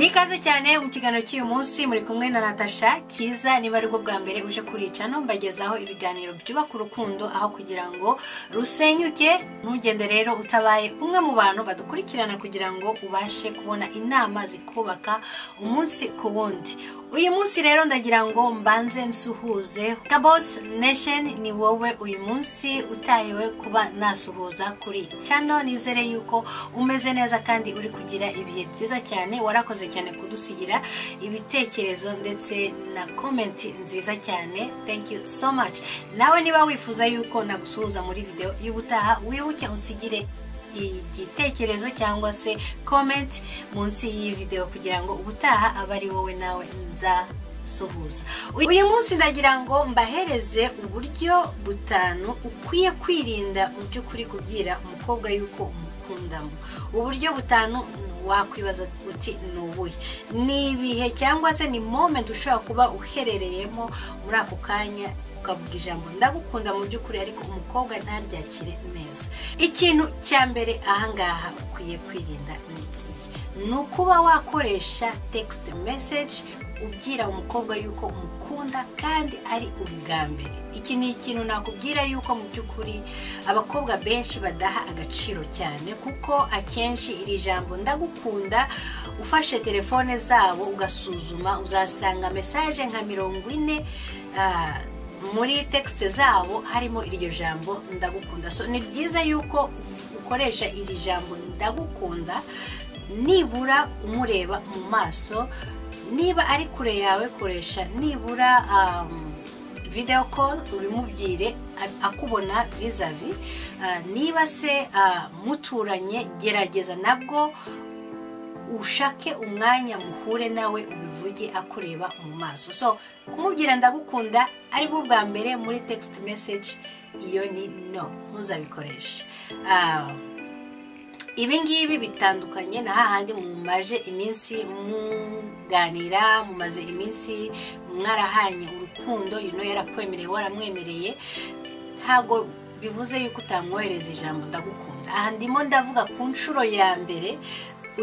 ikaze cyane mu kiganiro cy'uyu munsi muri kumwe na natasha kiza niba ari bwo bwa mbere uje kuricano mbagezaho ibiganiro byubaka urukundo aho kugira ngo rusenyuke ntugende rero utabaye umwe mu bantu badukurikirana kugira ngo ubashe kubona inama zikubaka umunsi ku wundi uyu munsi rero ndagira ngo mbanze nsuhuze kabos nation ni wowe uyu munsi utahiwe kuba nasuhuza kuri cano nizere yuko umeze neza kandi uri kugira ibihe byiza cyane warakoze cyane kudusigira ibitekerezo ndetse na komenti nziza cyane thank you so much nawe niba wifuza yuko nagusuhuza muri video y'ubutaha wibuke usigire igitekerezo cyangwa se komenti munsi y'iyi video kugira ngo ubutaha abe ari wowe nawe nzasuhuza uyu munsi ndagira ngo mbahereze uburyo butanu ukwiye kwirinda mu by'ukuri kubwira umukobwa yuko umukundamo uburyo butanu wakwibaza uti ni ubuhe ni ibihe cyangwa se ni momenti ushobora kuba uherereyemo muri ako kanya ukavuga ijambo ndagukunda mu by'ukuri ariko umukobwa ntaryakire neza ikintu cya mbere ahangaha ukwiye kwirinda ni iki ni ukuba wakoresha tegisite meseji ubwira umukobwa yuko umukunda kandi ari ubwa mbere iki ni ikintu nakubwira yuko mu by'ukuri abakobwa benshi badaha agaciro cyane kuko akenshi iri jambo ndagukunda ufashe telefone zabo ugasuzuma uzasanga mesaje nka mirongo ine muri tegisite zabo harimo iryo jambo ndagukunda so ni byiza yuko ukoresha iri jambo ndagukunda nibura umureba mu maso niba ari kure yawe koresha nibura videwo koru ubimubwire akubona vizavi niba se muturanye gerageza nabwo ushake umwanya muhure nawe ubivuge akureba mu maso so kumubwira ndagukunda ari bwo bwa mbere muri tegisite meseji iyo ni no ntuzabikoreshe ibi ngibi bitandukanye na hahandi mumaje iminsi muganira mumaze iminsi mwarahanye urukundo yuno yarakwemereye waramwemereye ntabwo bivuze yuko utamwohereza ijambo ndagukunda aha ndimo ndavuga ku nshuro ya mbere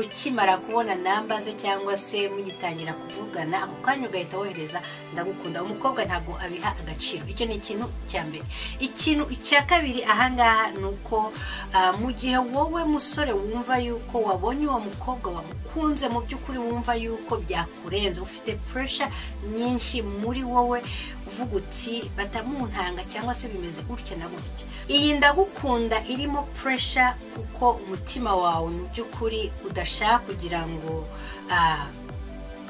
ukimara kubona namba ze cyangwa se mugitangira kuvugana ako kanya ugahita wohereza ndagukunda umukobwa ntabwo abiha agaciro icyo ni ikintu cya mbere ikintu cya kabiri ahangaha ni uko mu gihe wowe musore wumva yuko wabonye uwo mukobwa wamukunze mu by'ukuri wumva yuko byakurenze ufite puresha nyinshi muri wowe uvuga uti batamuntanga cyangwa se bimeze gutya na gutya iyi ndagukunda irimo puresha kuko umutima wawe mu by'ukuri udashaka kugira ngo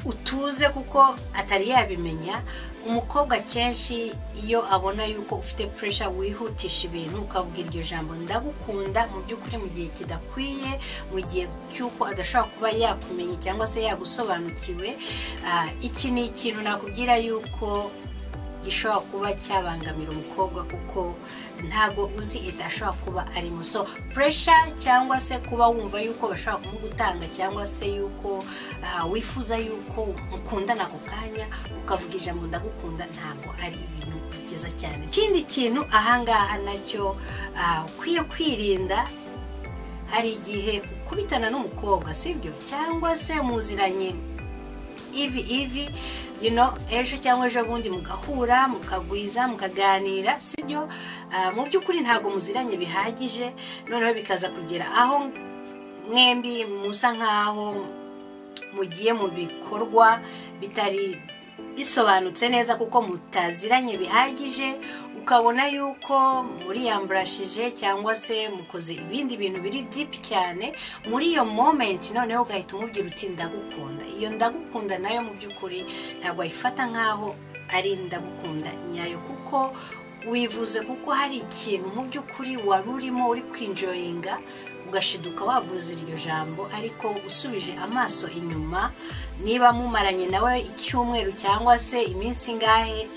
utuze kuko atari yabimenya umukobwa akenshi iyo abona yuko ufite puresha wihutisha ibintu ukabwira iryo jambo ndagukunda mu by'ukuri mu gihe kidakwiye mu gihe cy'uko adashobora kuba yakumenya cyangwa se yagusobanukiwe iki ni ikintu nakubwira yuko gishobora kuba cyabangamira umukobwa kuko ntabwo uzi ida ashobora kuba arimo so puresha cyangwa se kuba wumva yuko bashobora kumugutanga cyangwa se yuko wifuza yuko mukundana ako kanya ukavuga ijambo ndagukunda ntabwo ari ibintu byiza cyane ikindi kintu ahangaha nacyo ukwiye kwirinda hari igihe ukubitana n'umukobwa sibyo cyangwa se muziranye ivi ivi ejo cyangwa ejo bundi mugahura mukagwiza mukaganira sibyo mu by'ukuri ntabwo muziranye bihagije noneho bikaza kugera aho mwembi musa nk'aho mugiye mu bikorwa bitari bisobanutse neza kuko mutaziranye bihagije ukabona yuko muriyamburashije cyangwa se mukoze ibindi bintu biri dipu cyane muri iyo momenti noneho ugahita umubwira uti ndagukunda iyo ndagukunda nayo mu by'ukuri ntabwo wayifata nk'aho ari ndagukunda nyayo kuko wivuze kuko hari ikintu mu by'ukuri wari urimo uri kwinjoyinga ugashiduka wavuze iryo jambo ariko usubije amaso inyuma niba mumaranye nawe icyumweru cyangwa se iminsi ingahe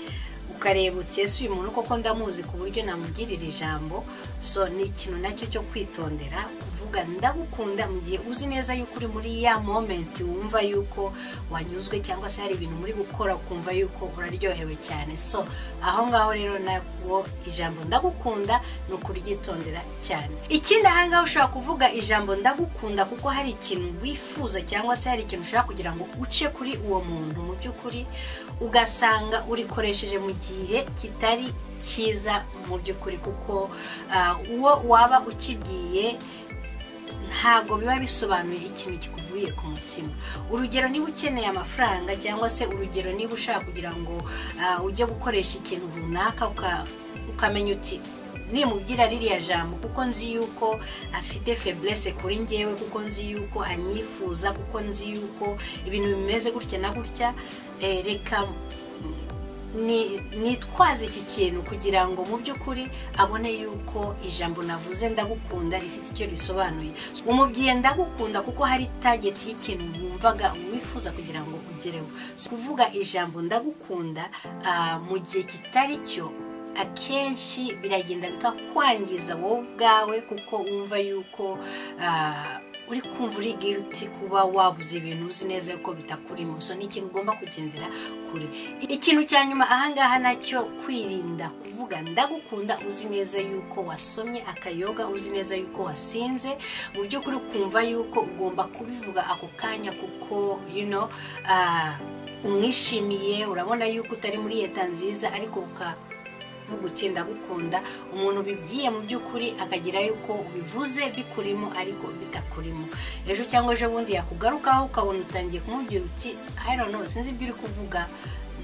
ukareba utese uyu muntu koko ndamuzi ku buryo namugirira ijambo so ni ikintu nacyo cyo kwitondera kuvuga kuvuga ndagukunda mu gihe uzi neza yuko uri muri ya momenti wumva yuko wanyuzwe cyangwa se hari ibintu muri gukora ukumva yuko uraryohewe cyane so aho ngaho rero nabwo ijambo ndagukunda ni ukuryitondera cyane ikindi aha ngaho ushobora kuvuga ijambo ndagukunda kuko hari ikintu wifuza cyangwa se hari ikintu ushaka kugira ngo uce kuri uwo muntu mu by'ukuri ugasanga urikoresheje mu gihe kitari cyiza mu by'ukuri kuko ah, uwo waba ukibwiye ntabwo biba bisobanuye ikintu kikuvuye ku mutima urugero niba ukeneye amafaranga cyangwa se urugero niba ushaka kugira ngo ah, ujye gukoresha ikintu runaka uka- ukamenya uti nimubwira ririya jambo kuko nzi yuko afite feburese kuri njyewe kuko nzi yuko anyifuza kuko nzi yuko ibintu bimeze gutya na gutya eh, reka ni- nitwaze iki kintu kugira ngo mu by'ukuri abone yuko ijambo navuze ndagukunda rifite icyo risobanuye umubwiye ndagukunda kuko hari tageti y'ikintu wumvaga wifuza kugira ngo ugereho So, kuvuga ijambo ndagukunda ah, mu gihe kitari cyo akenshi biragenda bikakwangiza wowe ubwawe kuko wumva yuko ah, uri kumva uri giruti kuba wavuze ibintu uzi neza yuko bitakurimo so ni ikintu ugomba kugendera kure ikintu cya nyuma ahangaha nacyo kwirinda kuvuga ndagukunda uzi neza yuko wasomye akayoga uzi neza yuko wasinze mu by'ukuri ukumva yuko ugomba kubivuga ako kanya kuko you know, ah, umwishimiye urabona yuko utari muri leta nziza ariko uka uvuga uti ndagukunda umuntu ubibwiye mu by'ukuri akagira yuko ubivuze bikurimo ariko bitakurimo ejo cyangwa ejo bundi yakugarukaho ukabona utangiye kumubwira uti I don't know sinzi ibyo uri kuvuga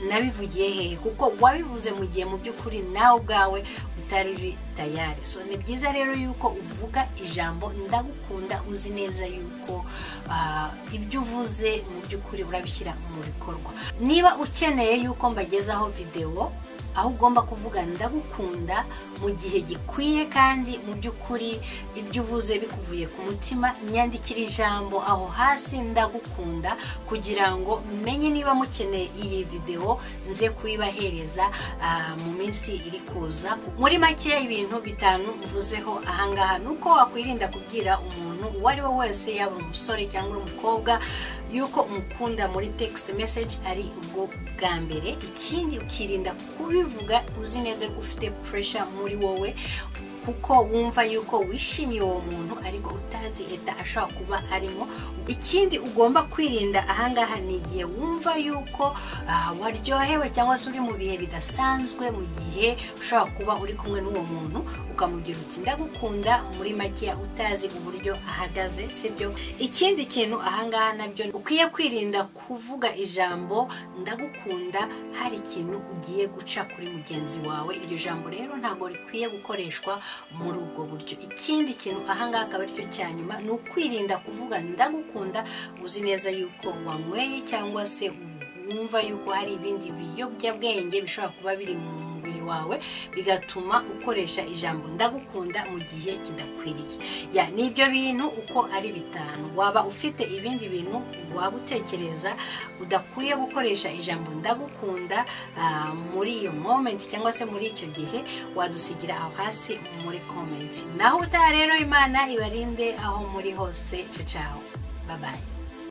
nabivugiye hehe kuko wabivuze mu gihe mu by'ukuri nawe ubwawe utari uri tayari so ni byiza rero yuko uvuga ijambo ndagukunda uzi neza yuko ah, ibyo uvuze mu by'ukuri urabishyira mu bikorwa niba ukeneye yuko mbagezaho videwo aho ugomba kuvuga ndagukunda mu gihe gikwiye kandi mu by'ukuri ibyo uvuze bikuvuye ku mutima nyandikira ijambo aho hasi ndagukunda kugira ngo menye niba mukeneye iyi videwo nze kuyibahereza ah, mu minsi iri kuza muri make ibintu bitanu mvuzeho ahangaha ni uko wakwirinda kubwira umuntu uwo ari we wese yaba umusore cyangwa uri umukobwa yuko umukunda muri text message ari ubwo bwa mbere ikindi ukirinda kubivuga uzi neza ko ufite pressure muri wowe kuko wumva yuko wishimiye uwo muntu ariko utazi leta ashobora kuba arimo ikindi ugomba kwirinda ahangaha ni igihe wumva yuko ah, waryohewe cyangwa se uri mu bihe bidasanzwe mu gihe ushobora kuba uri kumwe n'uwo muntu ukamubwira uti ndagukunda muri makeya utazi uburyo ahagaze sibyo ikindi kintu ahangaha nabyo ukwiye kwirinda kuvuga ijambo ndagukunda hari ikintu ugiye guca kuri mugenzi wawe iryo jambo rero ntabwo rikwiye gukoreshwa muri ubwo buryo ikindi kintu ahangaha akaba aricyo cya nyuma ni ukwirinda kuvuga ndagukunda uzi neza yuko wanyweye cyangwa se wumva yuko hari ibindi biyobyabwenge bishobora kuba biri mu mubiri wawe bigatuma ukoresha ijambo ndagukunda mu gihe kidakwiriye ya ni ibyo bintu uko ari bitanu waba ufite ibindi bintu waba utekereza udakwiye gukoresha ijambo ndagukunda ah, muri iyo momenti cyangwa se muri icyo gihe wadusigira aho hasi muri komenti naho utaha rero imana ibarinde aho muri hose ciao ciao bye bye